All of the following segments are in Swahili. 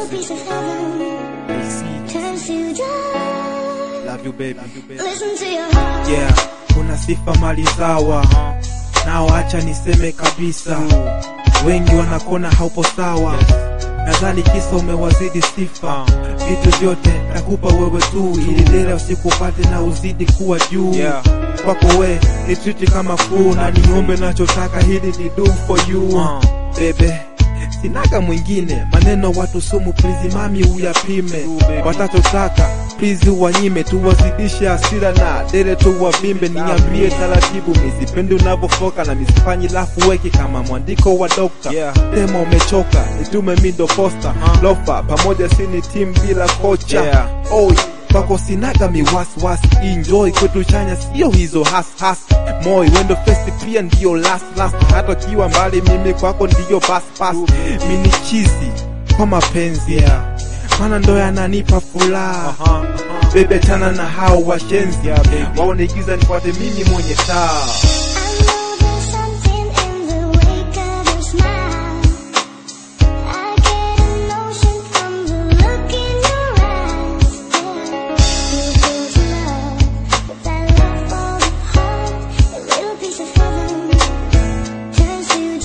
little piece of heaven turns to dust. Love you baby. Listen to your heart. Yeah, kuna sifa mali zawa nao, acha niseme kabisa, wengi wanakona haupo sawa. Nadhani kisa umewazidi sifa, vitu vyote nakupa wewe tu, ili leo usikupate na uzidi kuwa juu. Yeah. Kwako we ni treat kama kuu, na niombe nachotaka, hili ni do for you bebe sinaga mwingine maneno watu sumu please mami uyapime watachotaka please uwanyime tuwazidishe hasira na dere tuwavimbe niambie taratibu misipendi unavyofoka na misifanyi lafu weki kama mwandiko wa dokta Yeah. tema umechoka nitume mindo posta lofa pamoja sini tim bila kocha Yeah. Oi, kwako sinaga miwaswasi enjoy kwetu chanya sio hizo hashas moi wendo festi pia ndiyo last last hata kiwa mbali mimi kwako ndiyo bas bas mini chizi kwa mapenzi Yeah. mana ndo yananipa furaha bebe tana na hao washenzi Yeah, baby. waonigiza nifuate mimi mwenye taa I know there's something in the wake of your smile. I get a notion from the look in your eyes. You feel to love, but that love for the heart, a little piece of heaven turns to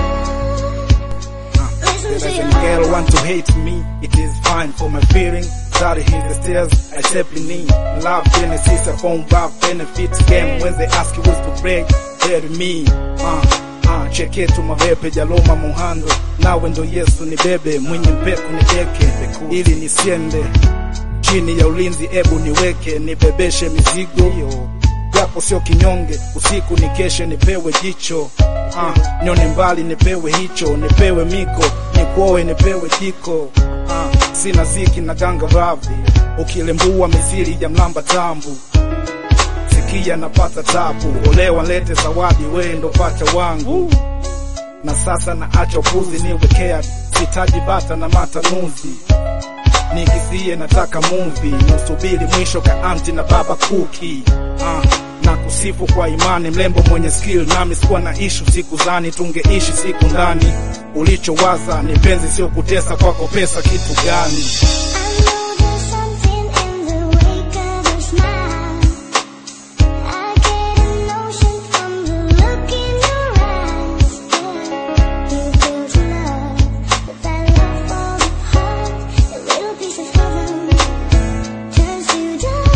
dust. Listen If to your a girl heart. want to hate me, it is fine for my feeling. Sorry, here's the stairs I simply need. Love Genesis, a phone back benefits game. When they ask you who's to break, tell me. Uh, uh, cheketu mavepe jaloma muhando nawe ndo yesu ni bebe mwenye mpeku ni deke ili nisiende chini ya ulinzi ebu niweke nibebeshe mizigo japo sio kinyonge usiku nikeshe nipewe jicho ah, nyone mbali nipewe hicho nipewe miko nikuoe nipewe jiko ah, sina ziki na ganga ravi ukilembua misiri ya mlamba tambu sikia napata tabu olewa lete zawadi wee ndo pacha wangu na sasa naacha upuzi niwekea sitaji bata na matanuzi nigizie nataka movie nusubiri mwisho ka anti na baba kuki ah, na kusifu kwa imani mlembo mwenye skill nami sikuwa na ishu siku zani tungeishi siku ndani ulichowaza ni penzi sio kutesa kwako pesa kitu gani I know there's something in the wake of your smile. I get a notion from the look in your eyes. You feel to love, but that love for the heart, a little piece of heaven turns to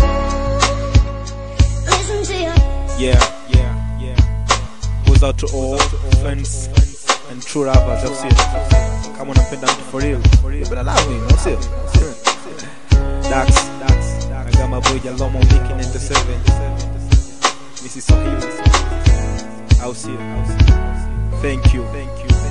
dust. Listen to your Yeah, yeah, yeah. Goes out to all friends and true lovers, au sio? Kama unampenda mtu for real, you better love him, au sio? Dax, Dax, Nagama boy Jaloma Wiki 97. Mrs. Swahili, au sio? Thank you, thank you.